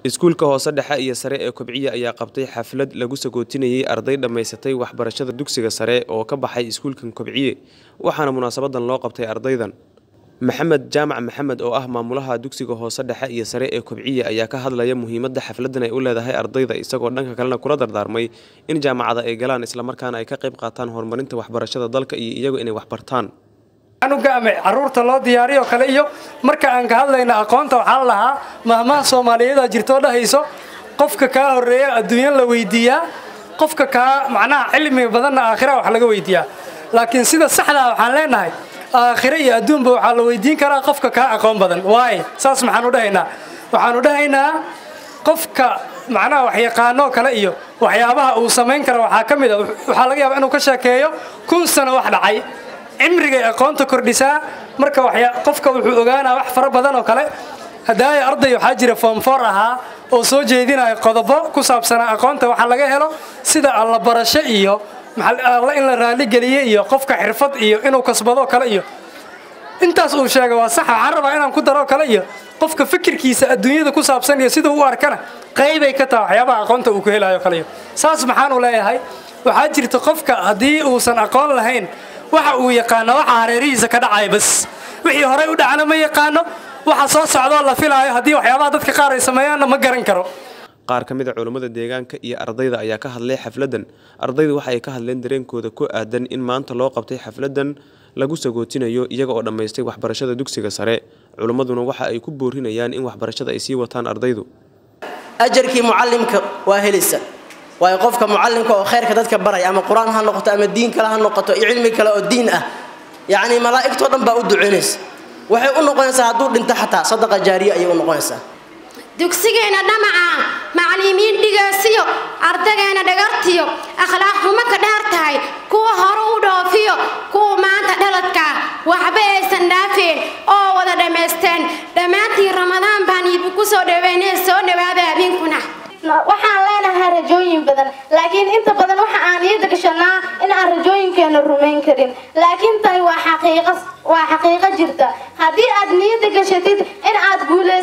iskuulka hoose dhexe iyo sare ee kobciya ayaa qabtay xaflad lagu sagootinayay arday dhammaysatay waxbarashada dugsiga sare oo ka baxay iskuulkan kobciye waxaana munaasabadan loo qabtay ardaydan maxamed jaamac maxamed oo ah maamulaha dugsiga hoose dhexe iyo sare ee kobciye ayaa ka hadlaya muhiimadda xafladan ay u leedahay ardayda isagoo dhanka kalena kula dardaarmay in jaamacada ay galaan islamarkaana ay ka qayb qaataan horumarinta waxbarashada dalka iyo iyagu inay waxbartaan anuga ama caruurta loo diyaariyo kale iyo marka aan ka hadlayna aqoonta waxaa la lahaa mahmaha soomaaliyeeda jirtoo dhahayso qofka kaa horeeya adduunyo la weydiiyaa qofka kaa macnaha cilmi badanna aakhira wax laga weydiiyaa laakiin sida saxdaa waxaan leenahay aakhire iyo adduunba waxaa la weydiin karaa qofka kaa aqoon badan waaye saas maxaanu dhahaynaa waxaanu dhahaynaa qofka macnaha waxyaqaanoo kale iyo waxyaabaha uu samayn kara waxaa ka mid a waxaa laga yaabaa inuu ka sheekeeyo kun sano wax dhacay cimrigay aqoonta kordhisaa marka qofka wuxuu ogaanaa wax fara badan oo kale hadaaya arday waxaa jira foomfoor ahaa oo soo jeedinaya qodobo ku saabsanaa aqoonta waxaa laga helo sida alla barasho iyo alla in la raaligeliye iyo qofka xirfad iyo inuu kasbadoo kale iyo intaas uu sheega waa sax waxaan rabaa inaan ku daroo kale iyo qofka fikirkiisa adduunyada ku saabsan iyo siduu u arkana qaybay ka taha waxyaabaha aqoonta uu ku helayo kale iyo saas maxaanu leeyahay waxaa jirta qofka haddii uusan aqoon lahayn waxa uu yaqaano waxa hareerihiisa ka dhacaya bas wixii horey u dhacna ma yaqaano waxa soo socdoo la filaayo haddii waxyaabaha dadka qaar ay sameeyaanna ma garan karo qaar ka mid a culammada deegaanka iyo ardayda ayaa ka hadlay xafladdan ardayda waxa ay ka hadleen dareenkooda ku aadan in maanta loo qabtay xafladdan lagu sagootinayo iyaga oo dhammaystay waxbarashada dugsiga sare culimmaduna waxa ay ku boorinayaan in waxbarashada ay sii wataan ardaydu ajarkii mucallimka waa helaysa waayo qofka mucallimka oo khayrka dadka baraya ama qur-aan ha noqoto ama diin kale ha noqoto iyo cilmi kale oo diin ah yacni malaa'igtoo dhan baa u ducaynaysa waxay u noqonaysaa hadduu dhinto xataa sadaqa jaariya ayay u noqonaysaa dugsigeena dhamaca macallimiin dhigaasiyo ardageenna dhagartiyo akhlaaq xumo ka dheer tahay kuwa hore u dhoofiyo kuwa maanta dhaladkaa waxba aysan dhaafeen oo wada dhammaysteen dhammaantiin ramadaan baan iibu ku soo dhaweynee soo dhawaada habeenkuna waxaan leenahay rajooyin badan laakiin inta badan waxa aan iyada gashanaa in aan rajooyinkeena rumayn karin laakiin tani waa xaqiiqo waa xaqiiqo jirta haddii aad niyada gashatid in aad guula